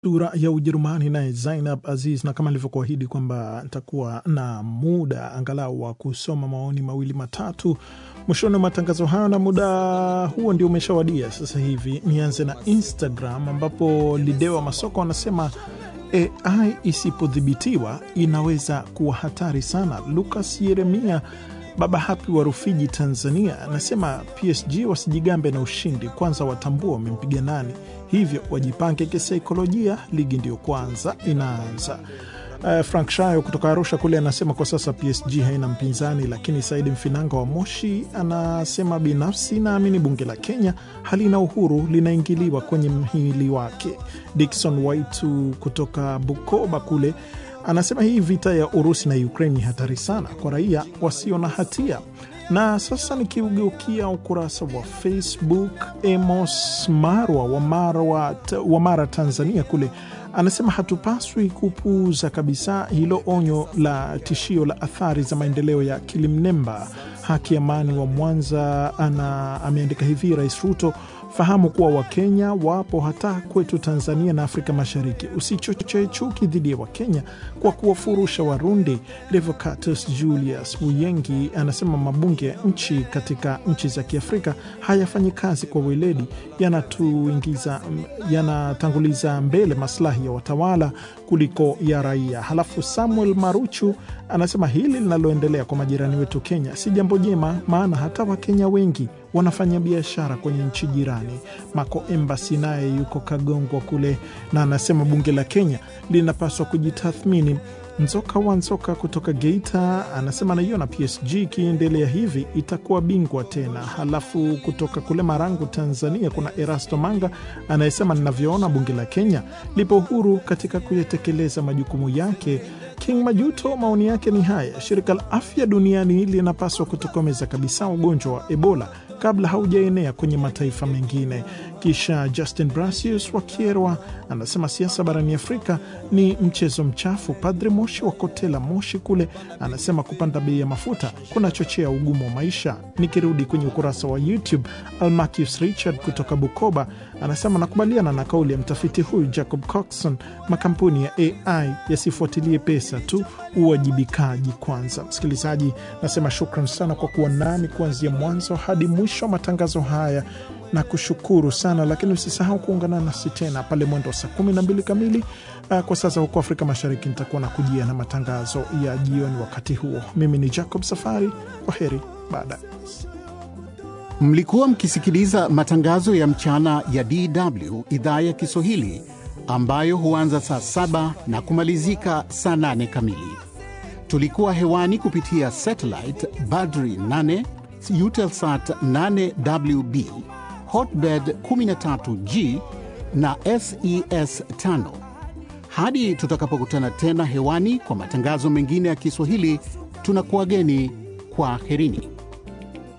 dura ya Ujerumani naye Zainab Aziz, na kama nilivyokuahidi kwamba nitakuwa na muda angalau wa kusoma maoni mawili matatu mwishoni wa matangazo hayo, na muda huo ndio umeshawadia sasa hivi. Nianze na Instagram ambapo Lidewa Masoko anasema AI isipodhibitiwa inaweza kuwa hatari sana. Lucas Yeremia Baba Hapi wa Rufiji, Tanzania, anasema PSG wasijigambe na ushindi, kwanza watambua wamempiga nani, hivyo wajipange kisaikolojia, ligi ndiyo kwanza inaanza. Uh, Frank Shayo kutoka Arusha kule anasema kwa sasa PSG haina mpinzani, lakini Saidi Mfinanga wa Moshi anasema binafsi naamini bunge la Kenya halina uhuru, linaingiliwa kwenye mhimili wake. Dikson Waitu kutoka Bukoba kule anasema hii vita ya Urusi na Ukraine ni hatari sana kwa raia wasio na hatia. Na sasa nikiugeukia ukurasa wa Facebook, Emos Marwa wa Mara, wa Mara Tanzania kule anasema hatupaswi kupuuza kabisa hilo onyo la tishio la athari za maendeleo ya kilimnemba. Haki Amani wa Mwanza ana ameandika hivi: Rais Ruto, fahamu kuwa Wakenya wapo hata kwetu Tanzania na Afrika Mashariki. Usichochee chuki dhidi ya Wakenya kwa kuwafurusha Warundi. Revocatus Julius Buyengi anasema mabunge ya nchi katika nchi za Kiafrika hayafanyi kazi kwa weledi, yanatuingiza yanatanguliza mbele maslahi ya watawala kuliko ya raia. Halafu Samuel Maruchu anasema hili linaloendelea kwa majirani wetu Kenya si jambo jema, maana hata Wakenya wengi wanafanya biashara kwenye nchi jirani. Mako Embasi naye yuko Kagongwa kule na anasema bunge la Kenya linapaswa kujitathmini. Nzoka wa Nzoka kutoka Geita anasema naiona PSG ikiendelea hivi itakuwa bingwa tena. Halafu kutoka kule Marangu, Tanzania, kuna Erasto Manga anayesema ninavyoona bunge la Kenya lipo huru katika kuyatekeleza majukumu yake. King Majuto maoni yake ni haya: shirika la afya duniani linapaswa kutokomeza kabisa ugonjwa wa Ebola kabla haujaenea kwenye mataifa mengine. Kisha Justin Brasius wa Kierwa anasema siasa barani Afrika ni mchezo mchafu. Padre Moshi wa Kotela Moshi kule anasema kupanda bei ya mafuta kunachochea ugumu wa maisha. Nikirudi kwenye ukurasa wa YouTube, Almacius Richard kutoka Bukoba anasema nakubaliana na kauli ya mtafiti huyu Jacob Coxon, makampuni ya AI yasifuatilie pesa tu, uwajibikaji kwanza. Msikilizaji, nasema shukran sana kwa kuwa nami kuanzia mwanzo hadi mwisho wa matangazo haya na kushukuru sana lakini usisahau kuungana nasi tena pale mwendo wa saa kumi na mbili kamili uh, kwa sasa huko Afrika Mashariki. Nitakuwa na kujia na matangazo ya jioni wakati huo. Mimi ni Jacob Safari, kwa heri baadaye. Mlikuwa mkisikiliza matangazo ya mchana ya DW idhaa ya Kiswahili ambayo huanza saa saba na kumalizika saa nane kamili. Tulikuwa hewani kupitia satellite Badri 8 Eutelsat 8WB Hotbird 13G na SES 5. Hadi tutakapokutana tena hewani kwa matangazo mengine ya Kiswahili, tunakuwageni kwa herini.